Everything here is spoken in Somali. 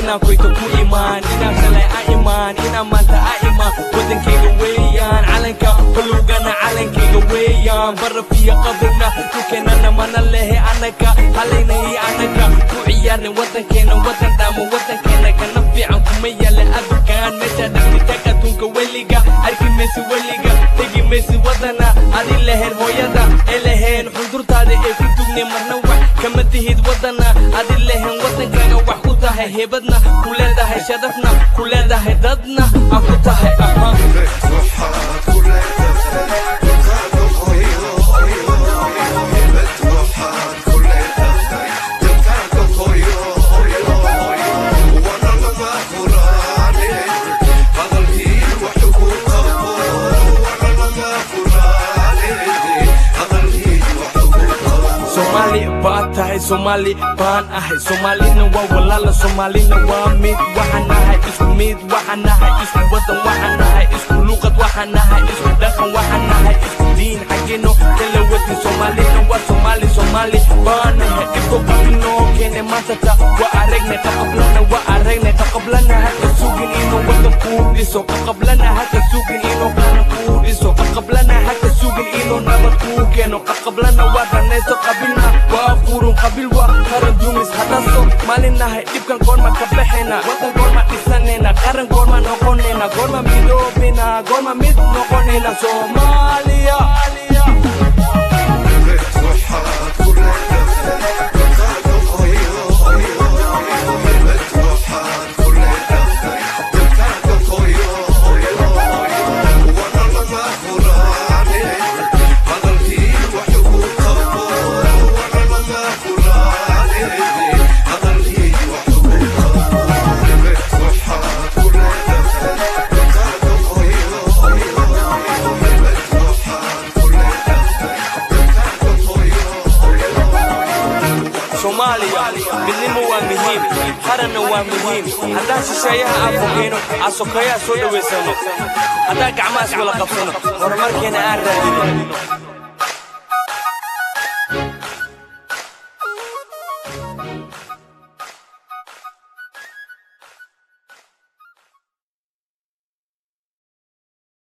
inaan koyto ku imaan inaan shalay a imaan inaan maanta a imaan wadankayga weeyaan calanka balugana calankayga weeyaan baraf iyo qabrina dhulkeennana mana lehe anaga halaynay anaga ku ciyaarnay wadankeena wadan dhaamo wadankeena kana fiican kuma yaala adukaan meesha dhagtitag adduunka weliga arki maysi weliga tegi maysi wadana adi leheen hooyada ee leheen xundurtaada ee ku dugnay marna wax kama tihid wadana adi leheen wadankaaga wax ku tahay heebadna ku leedahay sharafna ku leedahay dadna aan ku tahay ahaan Somali baa tahay Somali baan ahay Somalina waa walaala Somalina waa mid waxaan nahay isku mid waxaan nahay isku wadan waxaan nahay isku luqad waxaan nahay isku dhaqan waxaan nahay isku diin xaggino kala wadin Somalina waa Somali Somali baan nahay dhibko qabino keene maanta ta waa aragnay qaqablana waa aragnay qaqablana haka sugin inuu wadan kuu dhiso qaqablana haka sugin inuu qaran kuu dhiso qaqablana haka sugin inuu nabad kuu keeno qaqablana waa danayso qabilna waa qurun qabil waa qaran dumis hadaso maalinahay dhibkan goorma ka baxayna wadan goorma dhisanayna qaran goorma noqonayna goorma midoobina goorma mid noqonayna soomaaliya soomaaliya midnimo waa muhiim qaranna waa muhiim haddaan shisheeyaha aan fogeyno aan sokeeyaha soo dhowaysano haddaan gacmahaas wala qabsano horumarkeena aan raadino